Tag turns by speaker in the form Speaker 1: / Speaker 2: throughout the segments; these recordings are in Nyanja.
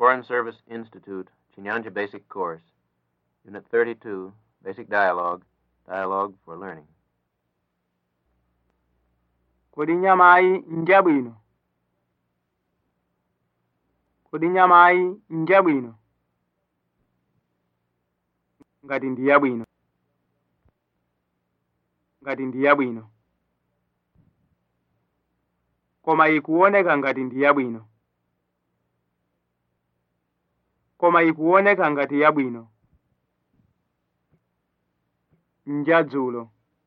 Speaker 1: Foreign Service Institute, Chinyanja Basic Course, Unit 32, Basic Dialogue, Dialogue for Learning.
Speaker 2: kodi nyamayi njabwino kodi nyamayi njabwino ngati ndi yabwino ngati ndi yabwino koma ikuoneka ngati ndi yabwino koma ikuoneka ngati yabwino njadzulo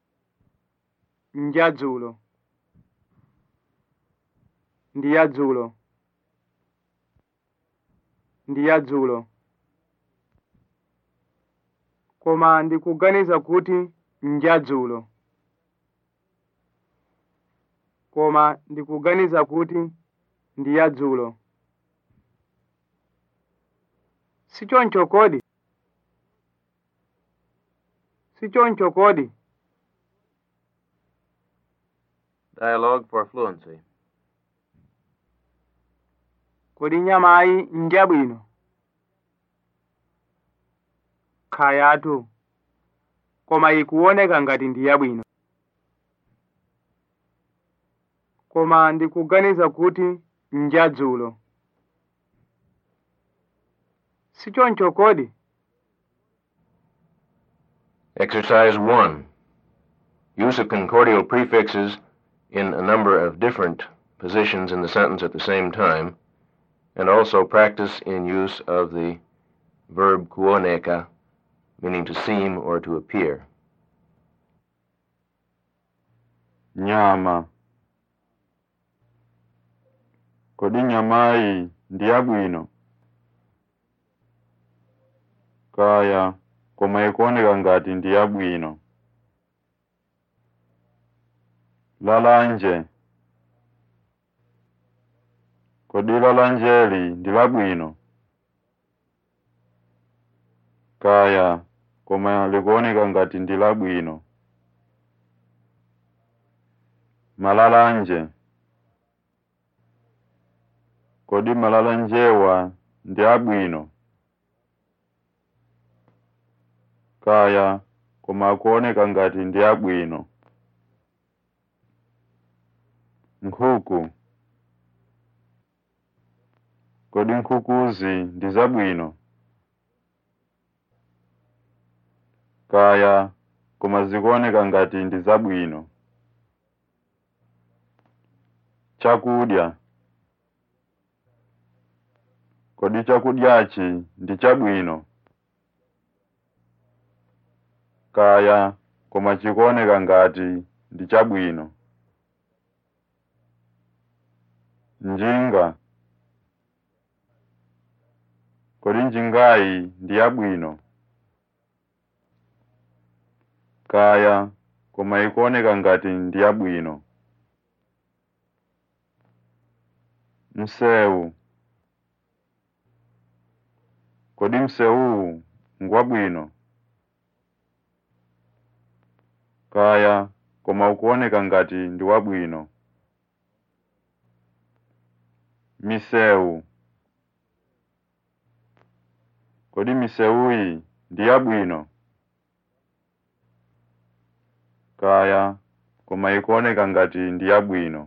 Speaker 2: njadzulo ndi yadzulo ndi yadzulo koma ndikuganiza kuti njadzulo koma ndikuganiza kuti ndi yadzulo sichoncho kodi sichoncho kodi
Speaker 1: Dialogue for Fluency.
Speaker 2: kodi nyamayi njabwino khayatu koma ikuoneka ngati ndi yabwino koma ndikuganiza kuti njadzulo sichoncho kodi
Speaker 1: Exercise 1. Use of concordial prefixes in a number of different positions in the sentence at the same time, and also practice in use of the verb kuoneka, meaning to seem or to appear.
Speaker 3: nyama kodi nyamayi ndi yabwino kaya koma ikuoneka ngati ndi yabwino lalanje kodi lalanjeli ndi labwino kaya koma likuoneka ngati ndi labwino malalanje kodi malalanjewa ndi abwino kaya koma akuoneka ngati ndi abwino nkhuku kodi nkhukuzi ndi zabwino kaya koma zikuoneka ngati ndi zabwino chakudya kodi chakudyachi ndi chabwino kaya koma chikuoneka ngati ndi chabwino njinga kodi njingayi ndi yabwino kaya koma ikuoneka ngati ndi yabwino msewu kodi msewuwu ngwabwino kaya koma ukuoneka ngati ndi wabwino misewu kodi misewuyi ndi yabwino kaya koma ikuoneka ngati ndi yabwino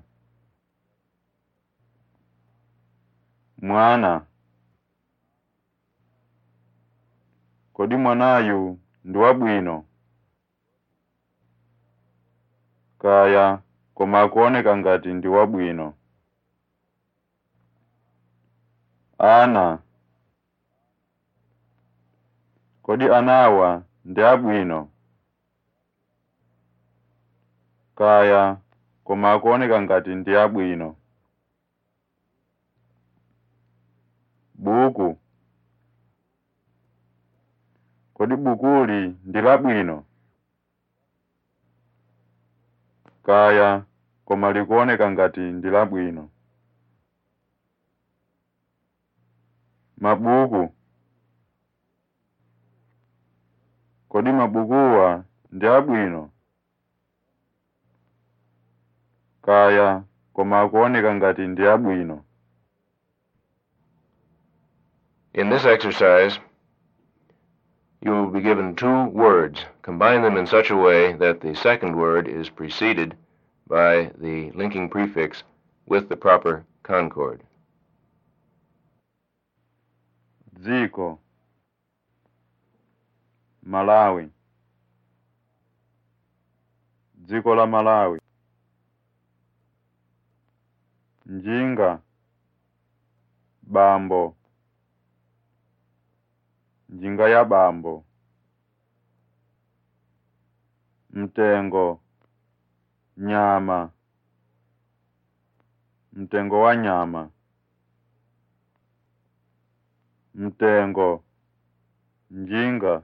Speaker 3: mwana kodi mwanayu ndi wabwino kaya koma akuoneka ngati ndi wabwino ana kodi anawa ndi abwino kaya koma akuoneka ngati ndi abwino buku kodi bukuli ndi labwino kaya koma likuoneka ngati ndi labwino mabuku kodi mabukuwa ndi abwino kaya koma akuoneka ngati ndi abwino
Speaker 1: In this exercise, you will be given two words. Combine them in such a way that the second word is preceded by the linking prefix with the proper concord.
Speaker 3: dziko malawi dziko la malawi njinga bambo njinga ya bambo mtengo nyama mtengo wa nyama mtengo njinga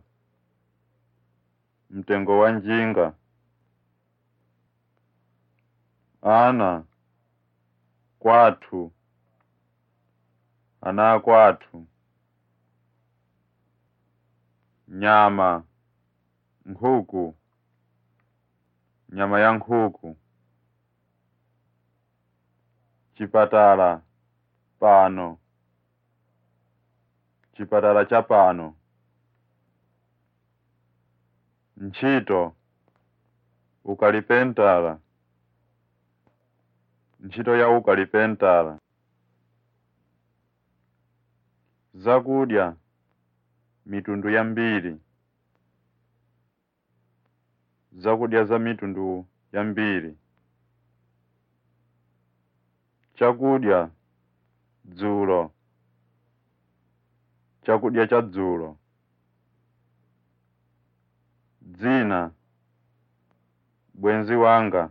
Speaker 3: mtengo wa njinga ana kwathu ana kwathu nyama nkhuku nyama ya nkhuku chipatala pano chipatala cha pano ntchito ukalipentala ntchito ya ukalipentala zakudya mitundu yambiri zakudya za mitundu yambiri chakudya dzulo chakudya cha dzulo dzina bwenzi wanga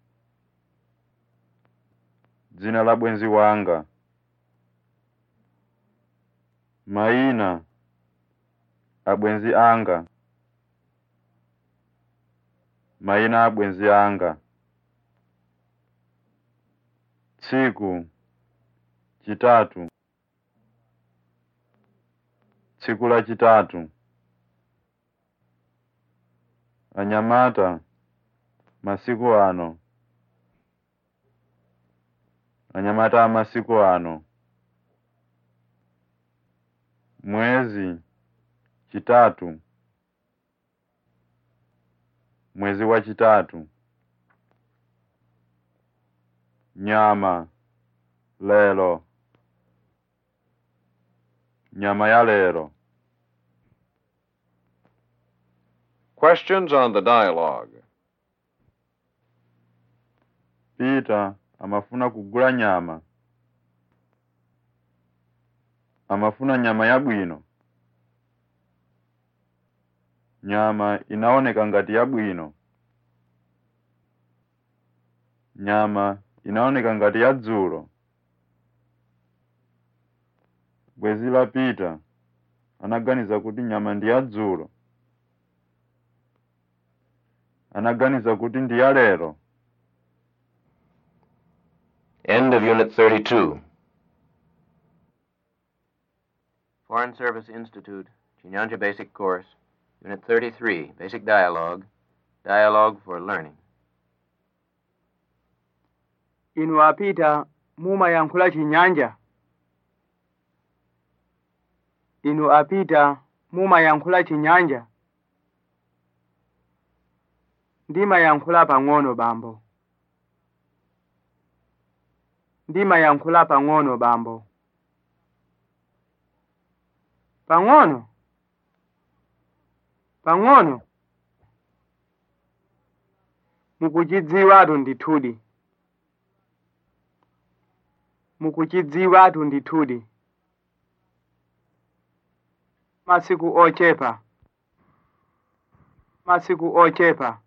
Speaker 3: dzina la bwenzi wanga mayina abwenzi anga mayina abwenzi anga tsiku chitatu tsiku la chitatu anyamata masiku ano anyamata amasiku ano mwezi chitatu mwezi wa chitatu nyama lelo nyama ya lero
Speaker 4: Questions on the dialogue.
Speaker 3: Peter amafuna kugula nyama amafuna nyama yabwino nyama inaoneka ngati yabwino nyama inaoneka ngati ya dzulo bwenzi la Peter anaganiza kuti nyama ndi ya dzulo anaganiza kuti ndi ya lero
Speaker 1: End of Unit 32.
Speaker 5: Foreign Service Institute, Chinyanja Basic Course, Unit 33, Basic Dialogue, Dialogue for Learning.
Speaker 2: inu apita mumayankhula chinyanja inu apita mumayankhula chinyanja ndimayankhula pang'ono bambo ndimayankhula pang'ono bambo pang'ono pang'ono mukuchidziwatu ndithudi mukuchidziwatu ndithudi masiku ochepa masiku ochepa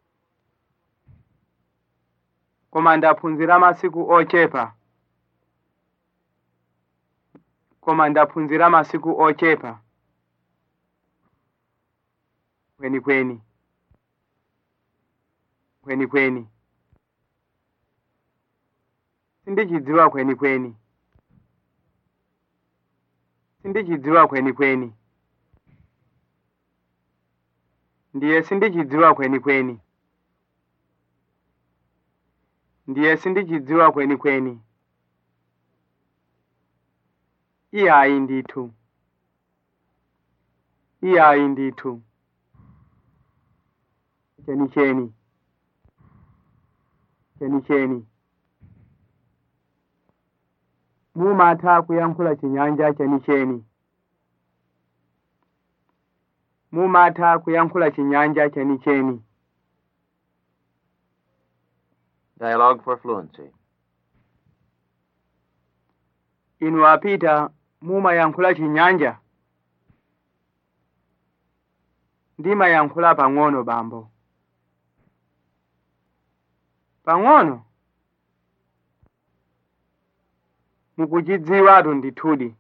Speaker 2: koma ndaphunzira masiku ochepa koma ndaphunzira masiku ochepa kwenikweni kwenikweni sindichidziwa kwenikweni sindichidziwa kwenikweni ndiye sindichidziwa kwenikweni ndiye sindichidziwa kwenikweni iyayi ndithu iyayi ndithu chenicheni chenicheni mumatha kuyankhula chinyanja chenicheni mumatha kuyankhula chinyanja chenicheni
Speaker 5: Dialogue for fluency.
Speaker 2: inu apita mumayankhula chinyanja ndimayankhula pang'ono bambo pang'ono mukuchidziwatu ndithudi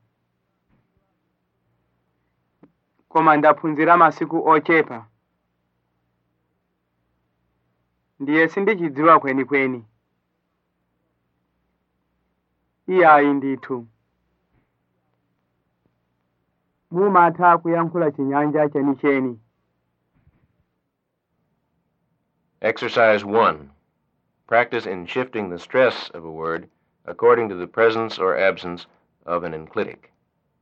Speaker 2: koma ndaphunzira masiku ochepa ndiye sindichidziwa kwenikweni iyayi ndithu mumatha kuyankhula chinyanja chenicheni
Speaker 1: Exercise 1. Practice in shifting the stress of a word according to the presence or absence of an enclitic.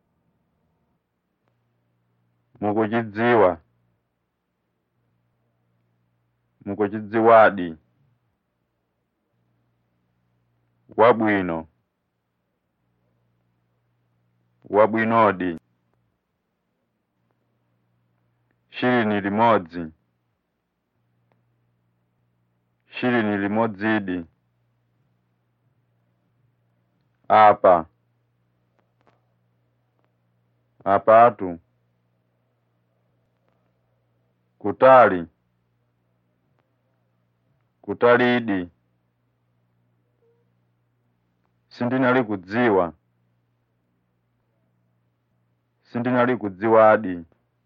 Speaker 3: mukuchidziwa mukuchidziwadi wabwino wabwinodi shirini limodzi shirini limodzidi apa apatu kutali kutalidi sindinali kudziwa sindinali kudziwadi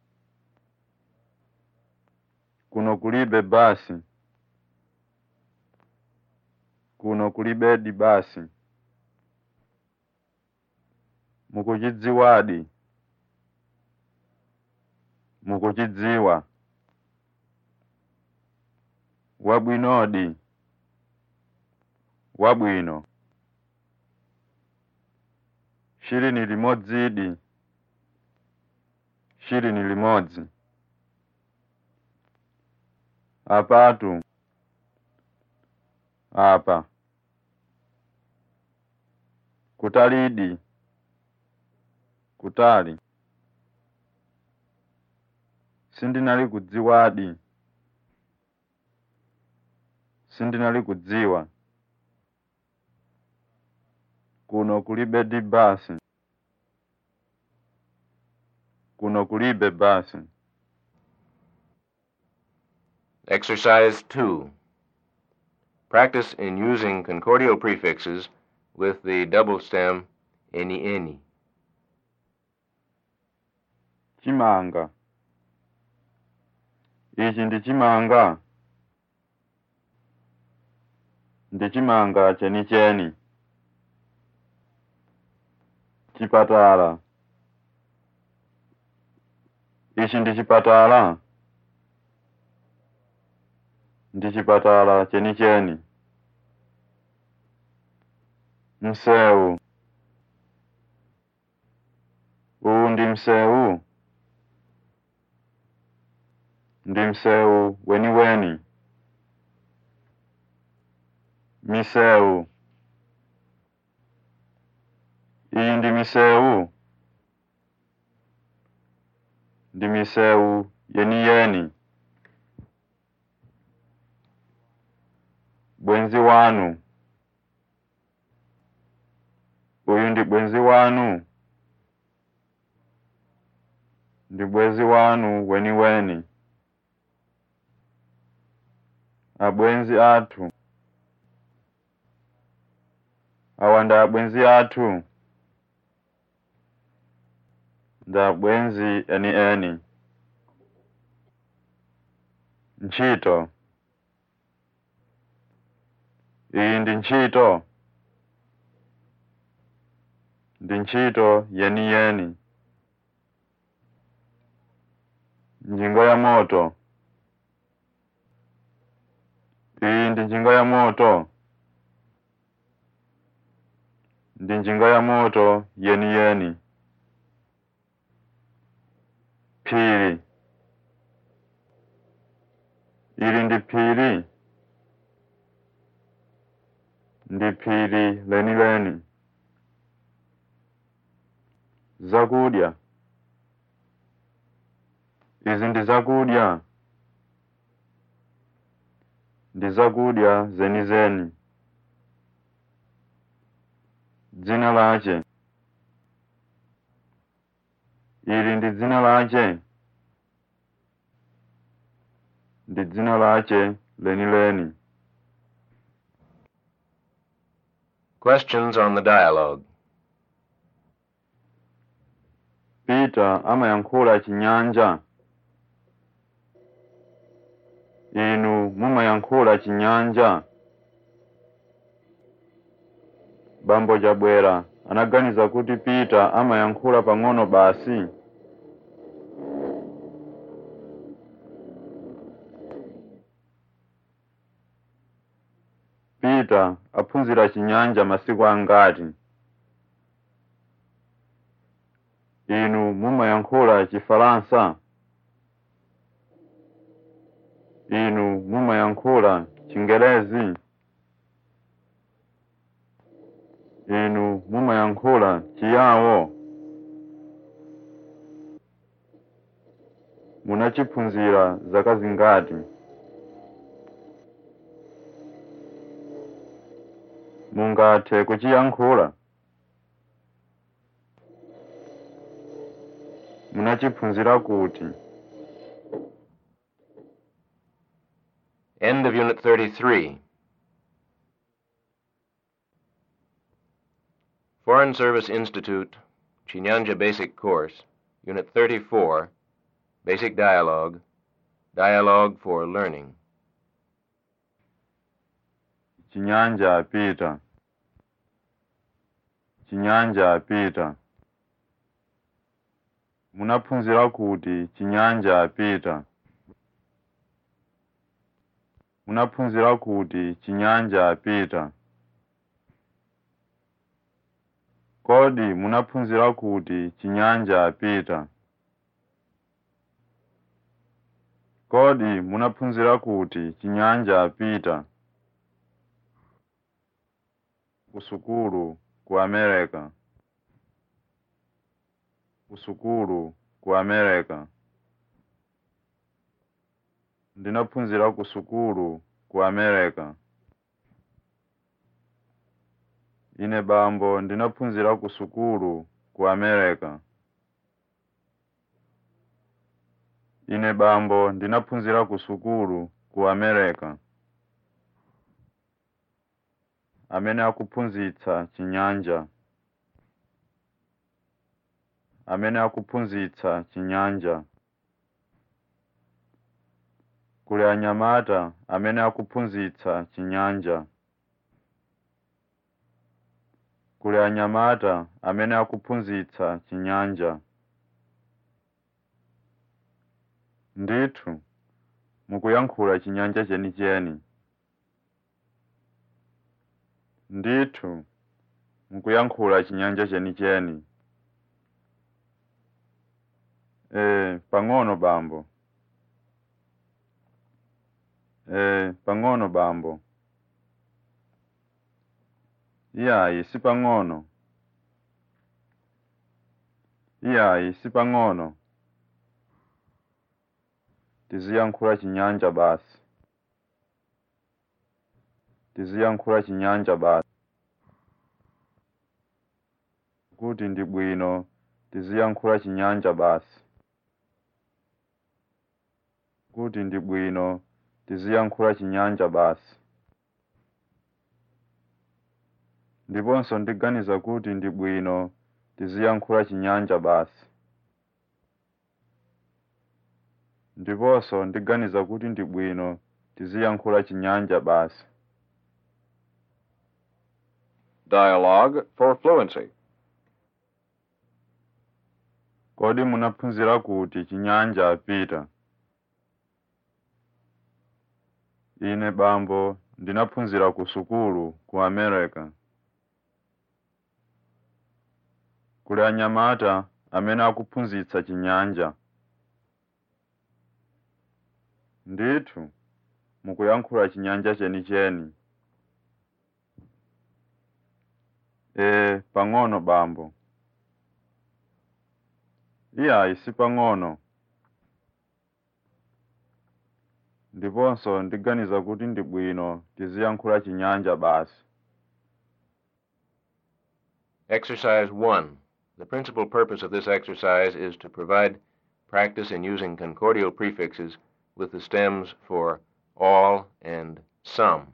Speaker 3: kuno kulibe basi kuno kulibedi basi mukuchidziwadi mukuchidziwa wabwinodi wabwino shirini limodzidi shirini limodzi apatu apa kutalidi kutali sindinali kudziwadi sindinali kudziwa kuno kulibe di basi kuno kulibe basi
Speaker 1: Exercise 2. Practice in using concordial prefixes with the double stem any any.
Speaker 3: chimanga ichi ndi chimanga ndi chimanga chenicheni chipatala ichi ndi chipatala ndi chipatala chenicheni msewu uwu ndi msewu ndi msewu weniweni misewu iyi ndi misewu ndi misewu yeniyeni bwenzi wanu uyu ndi bwenzi wanu ndi bwenzi wanu weniweni abwenzi athu awa ndi abwenzi athu ndi abwenzi eni eni ntchito iyi ndi ntchito ndi ntchito yeniyeni njinga ya moto iyi ndi njinga ya moto ndi njinga ya moto yeniyeni phiri ili ndi phiri ndi phiri lenileni zakudya izi ndi zakudya ndi zakudya zenizeni dzina lache ili ndi dzina lache ndi dzina lache lenileni
Speaker 1: Questions on the dialogue.
Speaker 3: Peter amayankhula chinyanja inu mumayankhula chinyanja bambo chabwera anaganiza kuti Peter amayankhula pang'ono basi Peter aphunzira chinyanja masiku angati inu mumayankhula chifaransa inu mumayankhula chingerezi inu mumayankhula chiyawo munachiphunzira zaka zingati mungathe kuchiyankhula munachiphunzira kuti
Speaker 1: End of Unit 33. Foreign Service Institute, Chinyanja Basic Course, Unit 34, Basic Dialogue, Dialogue for Learning.
Speaker 3: chinyanja Peter chinyanja Peter munaphunzira kuti chinyanja Peter munaphunzira kuti chinyanja Peter kodi munaphunzira kuti chinyanja Peter kodi munaphunzira kuti chinyanja Peter kusukulu ku America kusukulu ku America ndinaphunzira kusukulu ku America ine bambo ndinaphunzira kusukulu ku America ine bambo ndinaphunzira kusukulu ku America amene akuphunzitsa chinyanja amene akuphunzitsa chinyanja kuli anyamata amene akuphunzitsa chinyanja kuli anyamata amene akuphunzitsa chinyanja ndithu mukuyankhula chinyanja chenicheni ndithu mukuyankhula chinyanja chenicheni eh pang'ono bambo eh pang'ono bambo iyayi si pang'ono iyayi si pang'ono tiziyankhula chinyanja basi tiziyankhula chinyanja basi kuti ndi bwino tiziyankhula chinyanja basi kuti ndi bwino tiziyankhula chinyanja basi ndiponso ndiganiza kuti ndi bwino tiziyankhula chinyanja basi ndiponso ndiganiza kuti ndi bwino tiziyankhula chinyanja basi
Speaker 4: Dialogue for fluency.
Speaker 3: kodi munaphunzira kuti chinyanja Peter ine bambo ndinaphunzira ku sukulu ku America kuli anyamata amene akuphunzitsa chinyanja ndithu mukuyankhula chinyanja chenicheni ee pang'ono bambo iyayi si pang'ono ndiponso ndiganiza kuti ndi bwino tiziyankhula chinyanja basi
Speaker 1: Exercise 1. The principal purpose of this exercise is to provide practice in using concordial prefixes with the stems for all and some.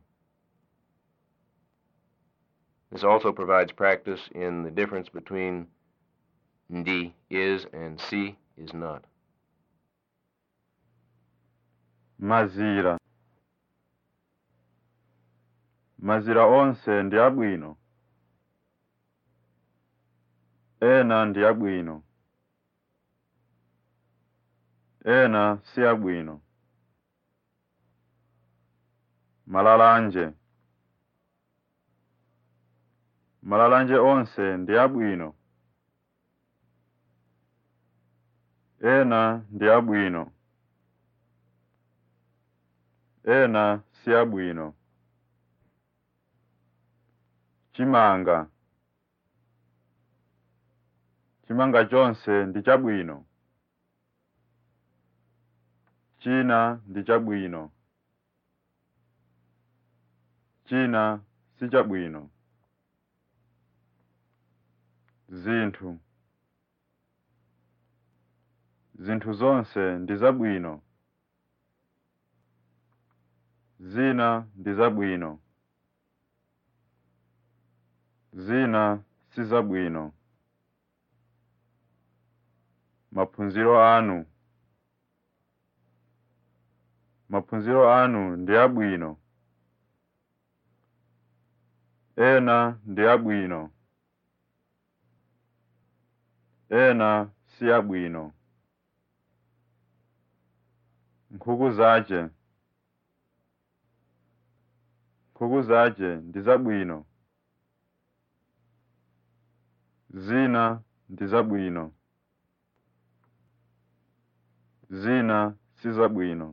Speaker 1: This also provides practice in the difference between ndi is and si is not.
Speaker 3: mazira mazira onse ndi abwino ena ndi abwino ena si abwino malalanje malalanje onse ndi abwino ena ndi abwino ena si abwino chimanga chimanga chonse ndi chabwino china ndi chabwino china si chabwino zinthu zinthu zonse ndi zabwino zina ndi zabwino zina si zabwino maphunziro anu maphunziro anu ndi abwino ena ndi abwino ena si abwino nkhuku zace nkhuku zace ndi zabwino zina ndi zabwino zina si zabwino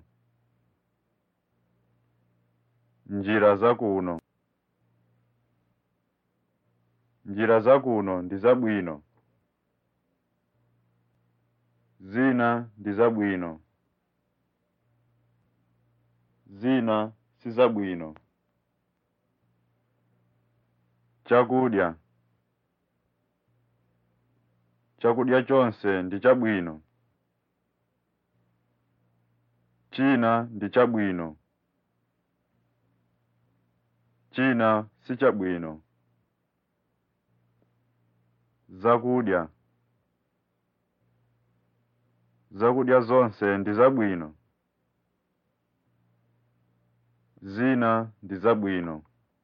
Speaker 3: njira zakuno njira zakuno ndi zabwino zina ndi zabwino zina si zabwino chakudya chakudya chonse ndi chabwino china ndi chabwino china si chabwino zakudya zakudya zonse ndi zabwino zina ndi zabwino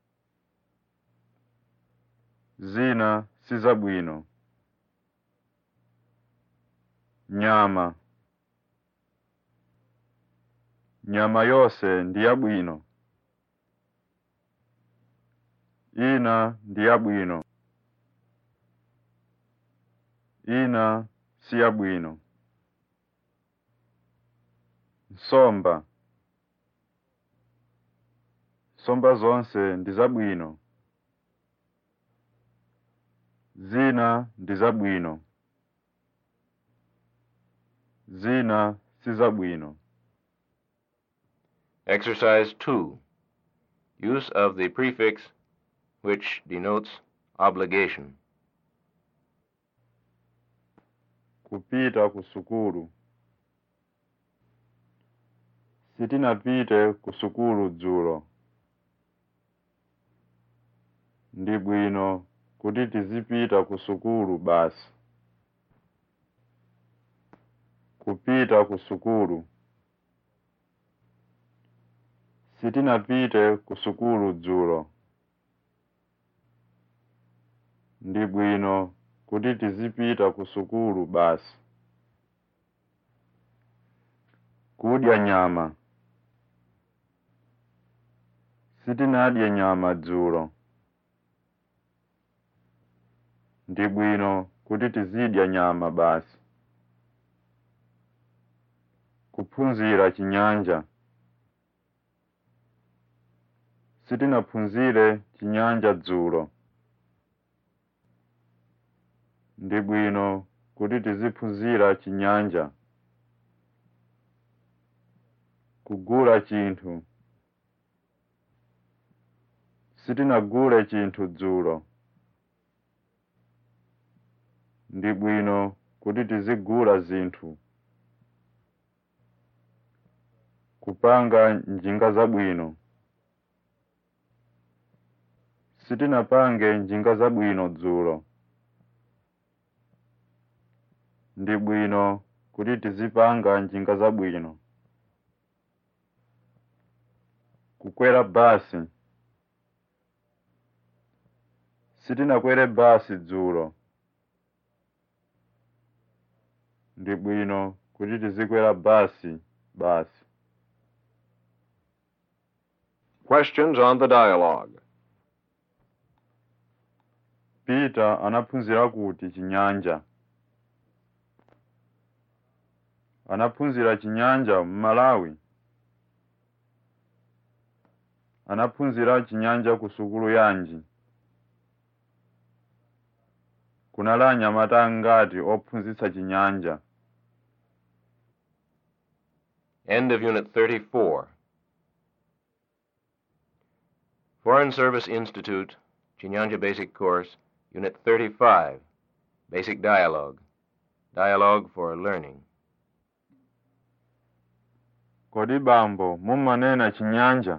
Speaker 3: zina si zabwino nyama nyama yonse ndi yabwino ina ndi yabwino ina si yabwino nsomba nsomba zonse ndi zabwino zina ndi zabwino zina si zabwino
Speaker 1: Exercise 2. Use of the prefix which denotes obligation.
Speaker 3: kupita ku sukulu sitinapite ku sukulu dzulo ndi bwino kuti tizipita ku sukulu basi kupita ku sukulu sitinapite ku sukulu dzulo ndi bwino kuti tizipita ku sukulu basi kudya nyama sitinadye nyama dzulo ndi bwino kuti tizidya nyama basi kuphunzira chinyanja sitinaphunzire chinyanja dzulo ndi bwino kuti tiziphunzira chinyanja kugula chinthu sitinagule chinthu dzulo ndi bwino kuti tizigula zinthu kupanga njinga zabwino sitinapange njinga zabwino dzulo ndi bwino kuti tizipanga njinga zabwino kukwera basi sitinakwere basi dzulo ndi bwino kuti tizikwera basi basi
Speaker 4: Questions on the dialogue.
Speaker 3: Peter anaphunzira kuti chinyanja anaphunzira chinyanja m'Malawi anaphunzira chinyanja ku sukulu yanji kunali anyamata angati ophunzitsa chinyanja
Speaker 1: End of Unit 34. Foreign Service Institute, Chinyanja Basic Course, Unit 35, Basic Dialogue. Dialogue for Learning.
Speaker 3: kodi bambo mumanena chinyanja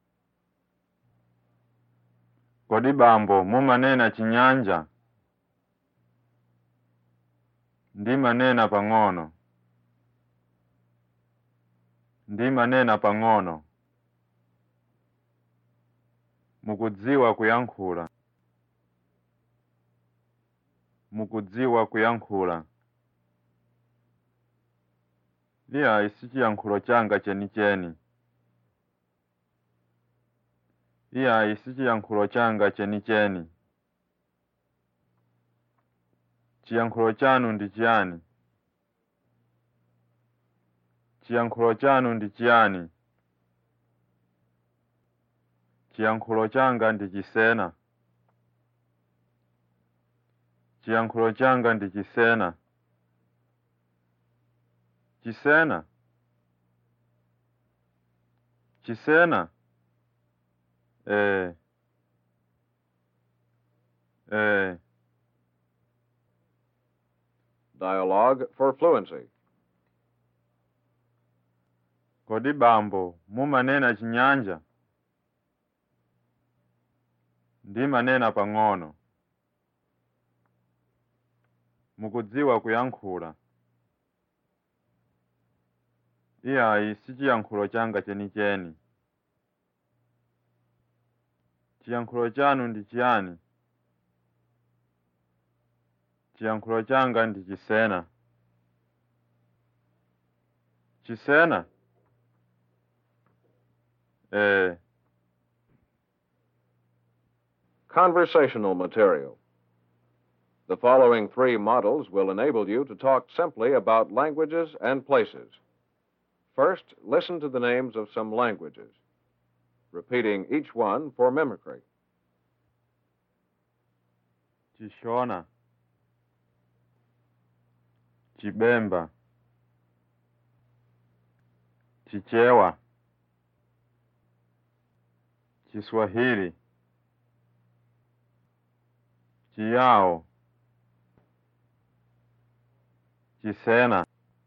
Speaker 3: kodi bambo mumanena chinyanja ndimanena pang'ono ndimanena pang'ono mukudziwa kuyankhula mukudziwa kuyankhula iyayi si chiyankhulo changa chenicheni iyayi si chiyankhulo changa chenicheni chiyankhulo chanu ndi chiyani chiyankhulo chanu ndi chiyani chiyankhulo changa ndi chisena chiyankhulo changa ndi chisena chisena chisena eh eh
Speaker 4: Dialogue for fluency.
Speaker 3: kodi bambo mumanena chinyanja ndimanena pang'ono mukudziwa kuyankhula iyayi si chiyankhulo changa chenicheni chiyankhulo chanu ndi chiyani chiyankhulo changa ndi chisena chisena eh
Speaker 4: Conversational material. The following three models will enable you to talk simply about languages and places. First, listen to the names of some languages, repeating each one for mimicry.
Speaker 3: chishona chibemba chichewa chiswahili chiyao chisena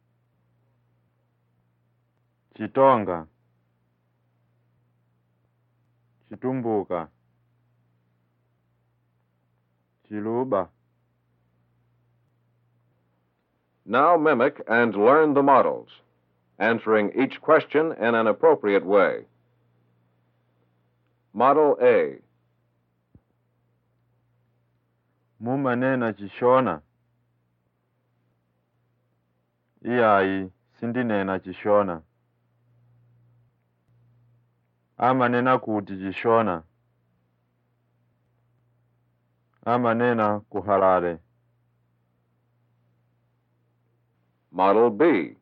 Speaker 3: chitonga chitumbuka chiluba
Speaker 4: Now mimic and learn the models, answering each question in an appropriate way. Model A.
Speaker 3: mumanena chishona iyayi sindinena chishona amanena kuti chishona amanena kuhalale
Speaker 4: Model B.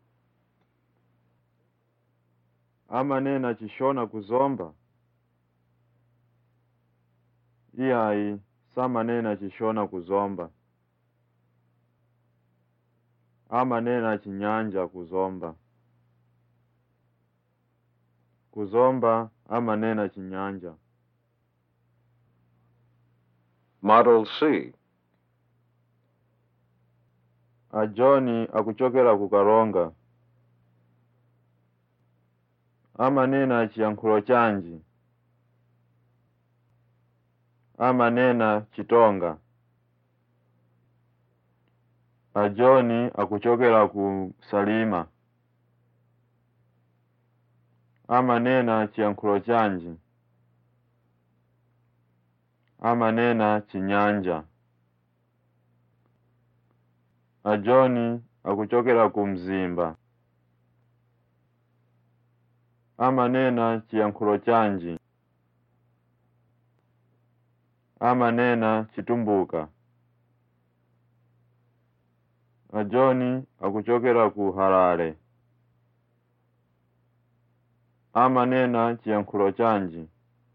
Speaker 3: amanena chishona kuzomba iyayi samanena chishona kuzomba amanena chinyanja kuzomba kuzomba amanena chinyanja
Speaker 4: Model C.
Speaker 3: ajoni akuchokera ku karonga amanena chiyankhulo chanji amanena chitonga ajoni akuchokera ku salima amanena chiyankhulo chanji amanena chinyanja ajoni akuchokera ku mzimba amanena chiyankhulo chanji amanena chitumbuka ajoni akuchokera ku harare amanena chiyankhulo chanji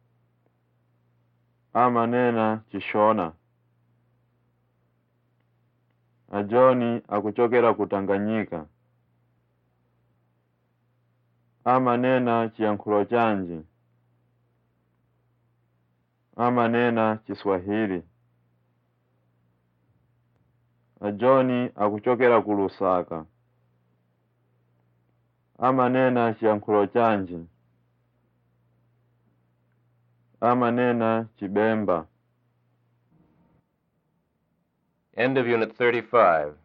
Speaker 3: amanena chishona ajoni akuchokera ku tanganyika amanena chiyankhulo chanji amanena chiswahili ajoni akuchokera ku lusaka amanena chiyankhulo chanji amanena chibemba
Speaker 1: End of Unit 35.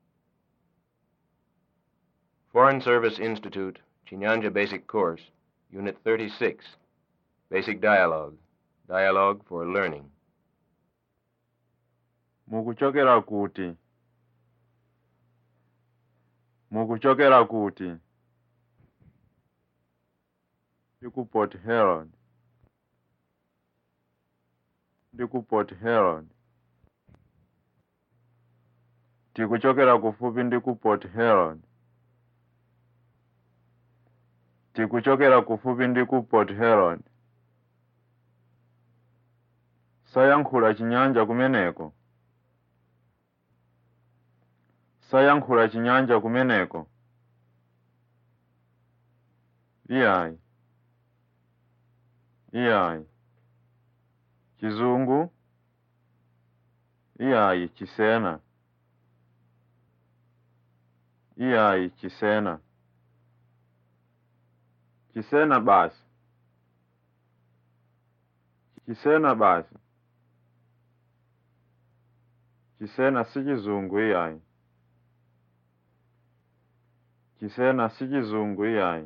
Speaker 1: Foreign Service Institute, Chinyanja Basic Course, Unit 36. Basic Dialogue. Dialogue for Learning.
Speaker 3: mukuchokera kuti mukuchokera kuti ndi ku port herald ndi ku port herald tikuchokera kufupi ndi ku port herald tikuchokera kufupi ndi ku port herald sayankhula chinyanja kumeneko sayankhula chinyanja kumeneko iyayi iyayi chizungu iyayi chisena iyayi chisena chisena basi chisena basi chisena si chizungu iyayi chisena si chizungu iyayi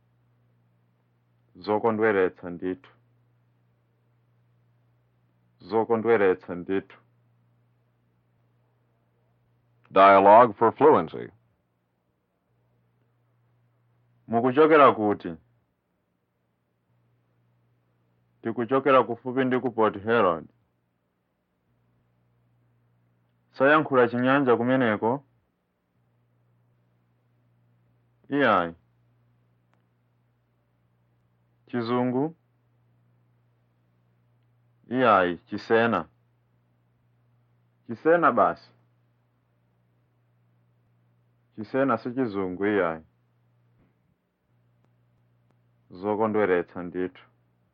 Speaker 3: zokondweretsa ndithu zokondweretsa ndithu
Speaker 4: Dialogue for Fluency.
Speaker 3: mukuchokera kuti tikuchokera kufupi ndi ku port herald sayankhula chinyanja kumeneko iyayi chizungu iyayi chisena chisena basi chisena si chizungu iyayi zokondweretsa ndithu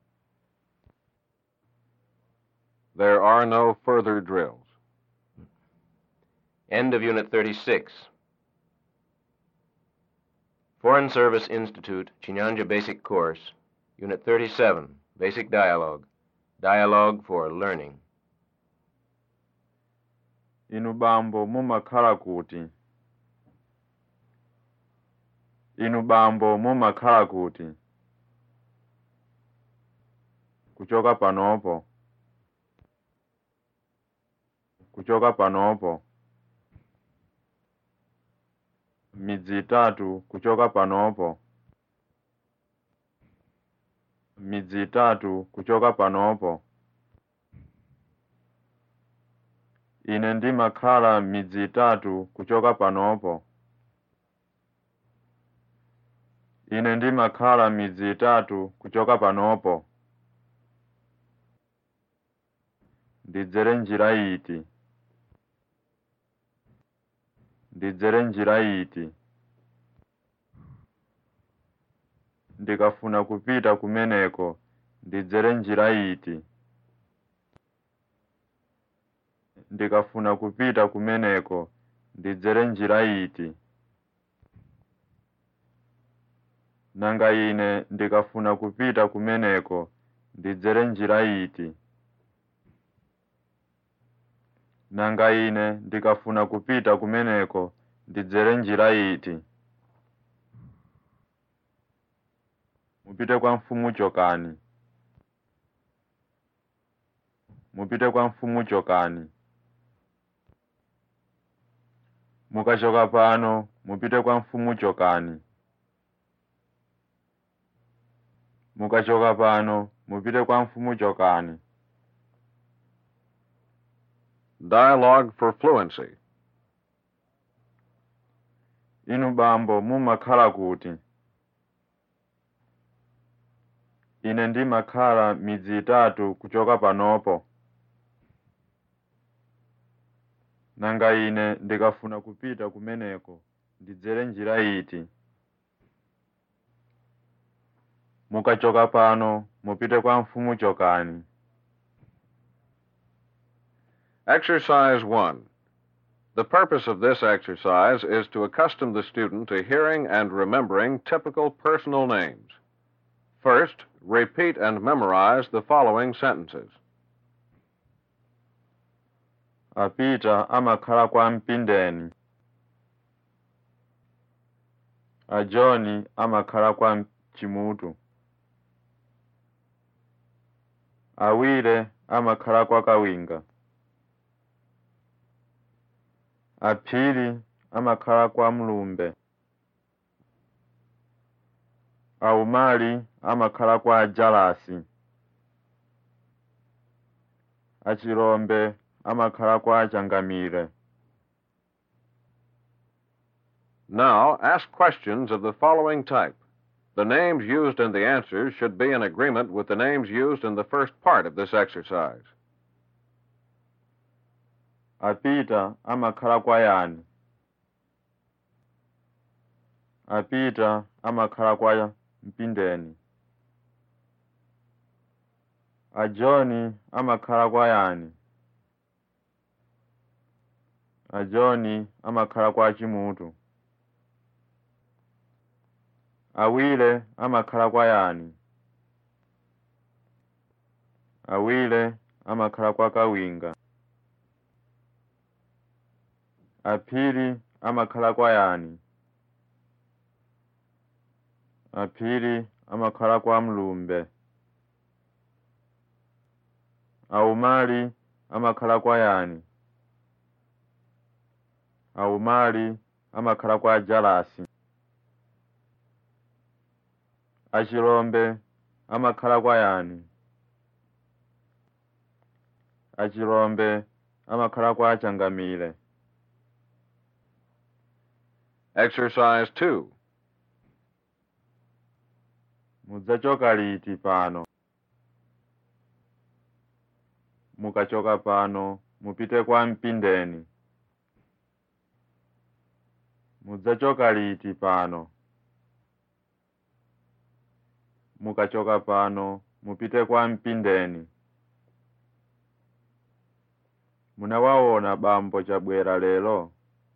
Speaker 4: There are no further drills.
Speaker 1: End of Unit 36. Foreign Service Institute, Chinyanja Basic Course, Unit 37, Basic Dialogue. Dialogue for Learning.
Speaker 3: inu bambo mumakhala kuti inu bambo mumakhala kuti kuchoka panopo kuchoka panopo midzi itatu kuchoka panopo midzi itatu kuchoka panopo ine ndimakhala midzi itatu kuchoka panopo ine ndimakhala midzi itatu kuchoka panopo ndidzere njira iti ndidzere njira iti ndikafuna kupita kumeneko ndidzere njira iti ndikafuna kupita kumeneko ndidzere njira iti nanga ine ndikafuna kupita kumeneko ndidzere njira iti nanga ine ndikafuna kupita kumeneko ndidzere njira iti mupite kwa mfumu chokani mupite kwa mfumu chokani mukachoka pano mupite kwa mfumu chokani mukachoka pano mupite kwa mfumu chokani
Speaker 4: Dialogue for fluency.
Speaker 3: inu bambo mumakhala kuti ine ndimakhala midzi itatu kuchoka panopo nanga ine ndikafuna kupita kumeneko ndidzere njira iti mukachoka pano mupite kwa mfumu chokani
Speaker 4: Exercise 1. The purpose of this exercise is to accustom the student to hearing and remembering typical personal names. First, repeat and memorize the following sentences.
Speaker 3: apita amakhala kwa mpindeni ajoni amakhala kwa chimutu awire amakhala kwa kawinga aphiri amakhala kwa mlumbe aumali amakhala kwa jalasi achilombe amakhala kwa changamire
Speaker 4: Now, ask questions of the following type. The names used in the answers should be in agreement with the names used in the first part of this exercise.
Speaker 3: apita amakhala kwa yani apita amakhala kwa mpindeni ajoni amakhala kwa yani ajoni amakhala kwa chimutu awile amakhala kwa yani awile amakhala kwa kawinga aphiri amakhala kwa yani aphiri amakhala kwa mlumbe aumali amakhala kwa yani aumali amakhala kwa jalasi achilombe amakhala kwa yani achilombe amakhala kwa changamire
Speaker 4: Exercise 2.
Speaker 3: mudzachoka liti pano mukachoka pano mupite kwa mpindeni mudzachoka liti pano mukachoka pano mupite kwa mpindeni munawaona bambo chabwera lero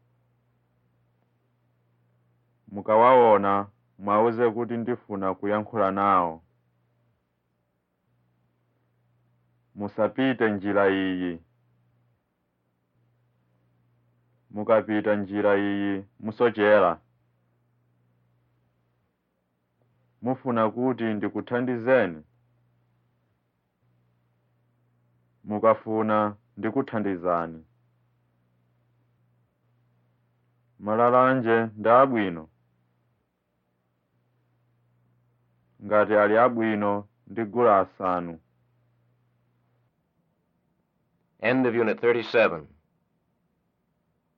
Speaker 3: mukawaona mwauze kuti ndifuna kuyankhula nawo musapite njira iyi mukapita njira iyi musochera mufuna kuti ndikuthandizeni mukafuna ndikuthandizani malalanje ndi abwino ngati ali abwino ndigula asanu
Speaker 1: End of Unit 37.